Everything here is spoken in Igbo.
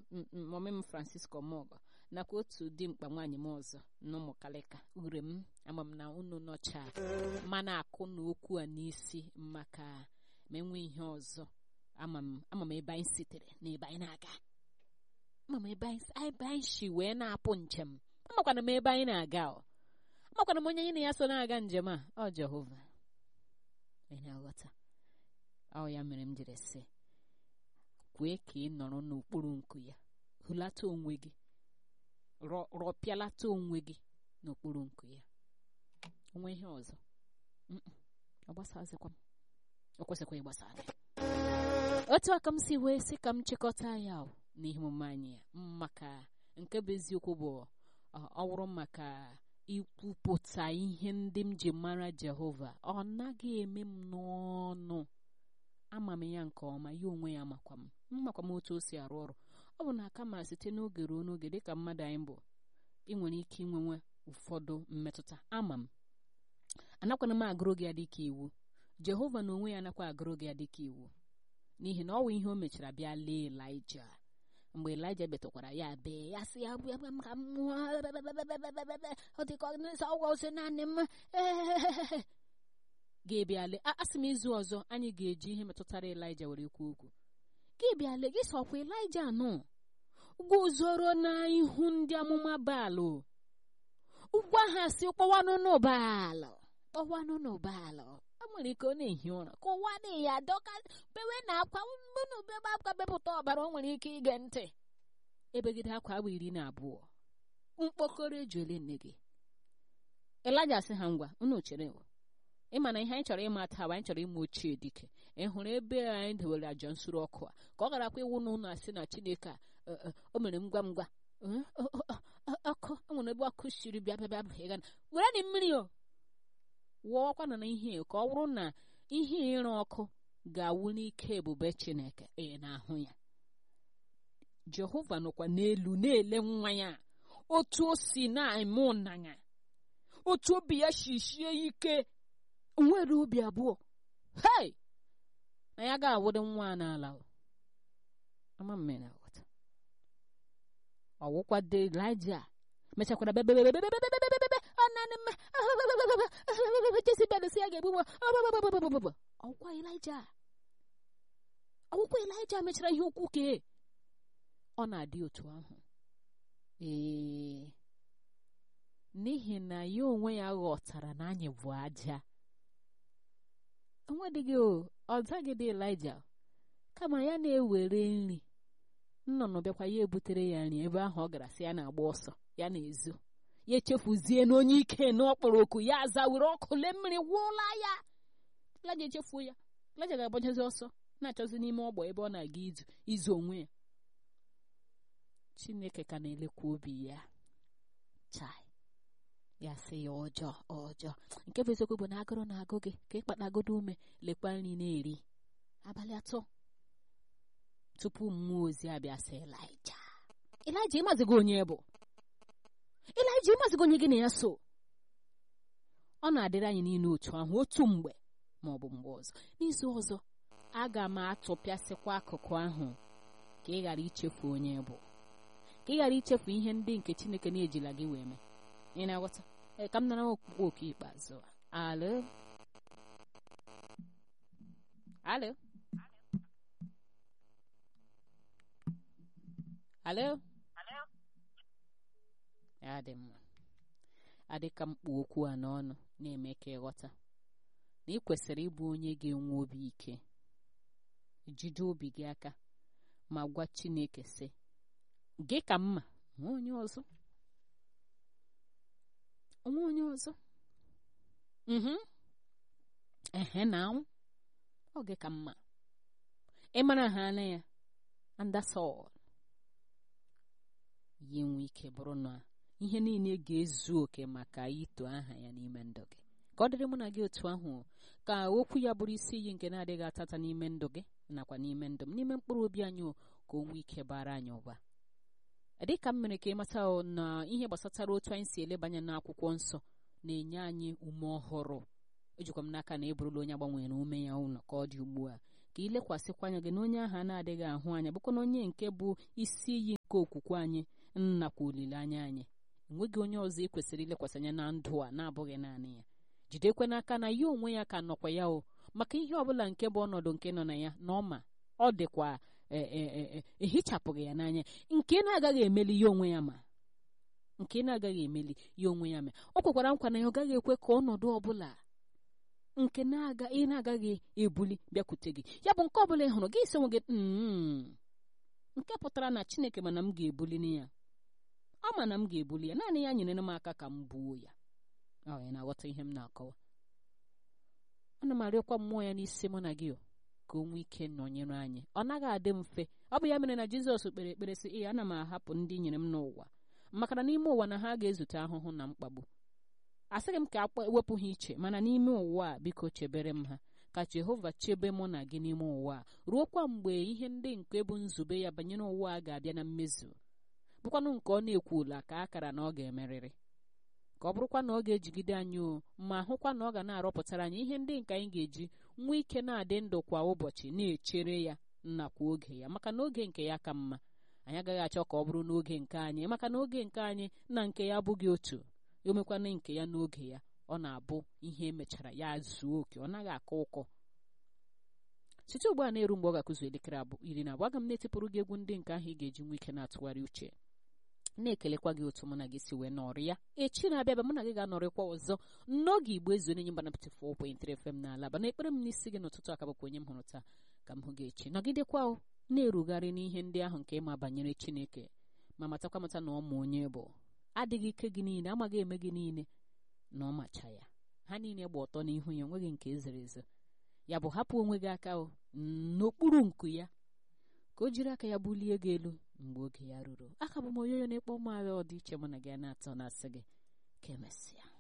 mọmị m francisco mọgọ nakwa otu dimkpa nwaanyị m ọzọ n'ụmụkalịka ure m ama m na unu nọcha mana akụ na okwu a n'isi maka ma enwe ihe ọzọ ama m ebe anyị sitere na ebe anyị na-aga ama m ebe anyị si wee na-apụ njem amakwana m ebe anyị na-aga ọ amakwana m onye anyị na ya so na-aga njem a ọ jehova ị na-aghọta ọ ya mere m jiri sị kwee ka ị nọrọ n'okpuru nku ya hụlata onwe gị rọpịalata onwe gị n'okpuru nku ya onwe ihe ọzọ ọ gbasazikwa m o kwesịkwa ịgbasa gị otu aka m si wee sị ka m chịkọta ya n'ihe omume anyị ya maka nke bụ eziokwu bụ ọ wụrụ maka ikwupụta ihe ndị m ji mara jehova ọ naghị eme m n'ọnụ ama m ya nke ọma ya onwe ya makwa m mmakwa m otu o si arụ ọrụ ọ bụ na aka ma site n'oge ruo n'oge dịka mmadụ anyị bụ ị nwere ike inwenwe ụfọdụ mmetụta ama m anakwana m agụrụ gị ya dịka iwu jehova na onwe ya anakwa agụrụ gị ya dịka iwu n'ihi na ọ bụ ihe o mechara bịa lee elija mgbe elija betụkwara ya bee ya sị ya bụ ebe m ka m nwụọ ọ dịka ọgwụ ose naanị m ga-ebịale asị m izu ọzọ anyị ga-eji ihe metụtara elija were kwuo okwu gị bịale gị sọkwa elija nọ guzoro n'ihu ndị amụma baalụ ugwu ahụ asị kpọwanụ n'ụbaalụ kpọwanụ n'ụbaalụ ọ nwere ike ọ na-ehi ụra ka ụwa dị ya dọka bewe na akwa mbụnụ bebe akwa bepụta ọbara o nwere ike ige ntị ebegide akwa agba iri na abụọ mkpokoro ejuole nne gị elija sị ha ngwa unu chere ịma na ihe anyị chọrọ ịma taa anyị chọrọ ịma ochie dike ị hụrụ ebe anyị dewere aja nsuru ọkụ a ka ọ garakwa iwu na ụlọ asị na chineke a o mere ngwa ngwa ọkụ enwere ebe ọkụ siri bịa bịa bịa ịga were dị mmiri o wụọkwana na ihe ka ọ bụrụ na ihe ịrụ ọkụ ga-awụ n'ike ebube chineke ị na-ahụ ya jehova nọkwa n'elu na-ele nwa ya otu o si na-eme ụnanya otu obi ya shisie ike nwere obi abụọ hei na ya ga-awụdị nwa a n'ala ama mmiri aghọta ọwụkwa de elija mechakwara bebebebebebebebebebe jezibel si ya ga-egbu ọgwụkwa elija ọgwụkwa elija mechara ihe ukwu kee ọ na-adị otu ahụ ee n'ihi na ya onwe ya ghọtara na anyị bụ aja onwedịghị o ọ zaghịdị elija kama ya na-ewere nri nnụnụ bịakwa ya ebutere ya nri ebe ahụ ọ gara sị ya na-agba ọsọ ya na-ezo ya echefuzie na onye ike na ọkpọrọ oku ya aza were ọkụ lee mmiri gwụla ya laja echefuo ya laja ga-agbajazi ọsọ na-achọzi n'ime ọgbọ ebe ọ na-aga izu izu onwe ya chineke ka na-elekwa obi ya chai ya sị ya ọjọọ ọjọọ nke bụ eziokwu bụ na agụrụ na-agụ gị ka ịkpatagodo ume lekwa nri na-eri abalị atọ tupu mmụọ ozi abịa sị elija elija ịmazigo onye bụ elija ịmazigo onye gị na ya so ọ na-adịrị anyị niile otu ahụ otu mgbe ma ọ bụ mgbe ọzọ n'izu ọzọ aga m atụpịasịkwa akụkụ ahụ ka ị ghara ichefu onye bụ ka ị ghara ichefu ihe ndị nke chineke na-ejila gị wee mee ị na-aghọta ee ka m nara okpukpe oke ikpeazụ alo alo alo ya dị mma adị ka mkpu okwu a n'ọnụ na-eme ka ịghọta na ị kwesịrị ịbụ onye ga-enwe obi ike jide obi gị aka ma gwa Chineke sị gị ka mma nwa onye ọzọ onwe onye ọzọ ehe na anwụ ọ gị ka mma ị mara ha anya ya andasol ya enwe ike bụrụ na ihe niile ga-ezu oke maka ito aha ya n'ime ndụ gị ka ọ dịrị mụ na gị otu ahụ ka okwu ya bụrụ isi iyi nke na-adịghị atata n'ime ndụ gị nakwa n'ime ndụ m n'ime mkpụrụ obi anyị ka o nwee ike bara anyị ụba dịka m mere ka ịmata na ihe gbasatara otu anyị si elebanye n'akwụkwọ nsọ na-enye anyị ume ọhụrụ ejikwa m n'aka na eburula onye agbanwere ume ya ụlọ ka ọ dị ugbu a ka ilekwasịkwa anya gị na onye ahụ a na-adịghị ahụ anya bụkwa na onye nke bụ isi iyi nke okwukwe anyị nnakwa olileanya anyị enweghị onye ọzọ ị kwesịrị ilekwasị anya na ndụ a na-abụghị naanị ya jidekwe n'aka na ya onwe ya ka nọkwa ya o maka ihe ọbụla nke bụ ọnọdụ nke nọ na ya na ọma ọ dịkwa ehichapụghị ya n'anya nke na-agaghị emeli ya onwe ya ma nke na-agaghị emeli ya onwe ya ma ọ kwekwara nkwa na ya ọ gaghị ekwe ka ọnọdụ ọbụla nke na-aga ị na-agaghị ebuli bịakwute gị ya bụ nke ọbụla ị hụrụ gị isi onwe gị nke pụtara na chineke mana m ga-ebuli ya ọ ma na m ga-ebuli ya naanị ya nyere m aka ka m buo ya ọ ya na-aghọta ihe m na-akọwa ana m arịọkwa mmụọ ya n'isi mụ na gị ka o nwee ike nọnyere anyị ọ naghị adị mfe ọ bụ ya mere na jizọs kpere ekpere sị ee ana m ahapụ ndị nyere m n'ụwa maka na n'ime ụwa na ha ga-ezute ahụhụ na mkpagbu asịghị m ka ewepụ ha iche mana n'ime ụwa a biko chebere m ha ka jehova chebe mụ na gị n'ime ụwa a ruokwa mgbe ihe ndị nke bụ nzube ya banyere ụwa a ga-abịa na mmezu bụkwanụ nke ọ na-ekwula ka akara na ọ ga-emerịrị ka ọ bụrụkwa na ọ ga-ejigide anyị o ma hụkwa na ọ ga na-arọpụtara anyị ihe ndị nke anyị ga-eji nwee ike na-adị ndụ kwa ụbọchị na-echere ya nakwa oge ya maka na oge nke ya ka mma anyị agaghị achọ ka ọ bụrụ n'oge nke anyị maka na oge nke anyị na nke ya abụghị otu omekwana nke ya n'oge ya ọ na-abụ ihe emechara ya zuo oke ọ naghị akọ ụkọ site ugbu a na-eru mgbe ọ ga-akụzu elekere iri na abụọ aga m na-etipụrụ gị egwu ndị nke ahụ ị ga-eji nwee ike na-atụgharị uche na-ekelekwa gị otu mụ na gị si wee nọrị ya echi na-abịa abịa mụ na gị ga-anọrịkwa ọzọ n'oge igbo ezu onye mba na 94.3 FM n'ala ba n'ekpere m n'isi gị n'ụtụtụ aka bụkwa onye m hụrụ taa ka m hụ gị echi nọgidekwa na-erugharị n'ihe ndị ahụ nke ịma banyere chineke ma matakwa mata na ọmụ onye bụ adịghị ike gị niile amaghị eme gị niile na ọ macha ya ha niile gba ọtọ n'ihu ya onweghị nke ezere ezo ya bụ hapụ onwe gị aka n'okpuru nku ya ka o jiri aka ya bulie gị elu mgbe oge ya ruru aka bụ m onyoonyo na-ekpọ ụmụ agha ọdịiche mụ na gị na-atọ na-asị gị ka emesịa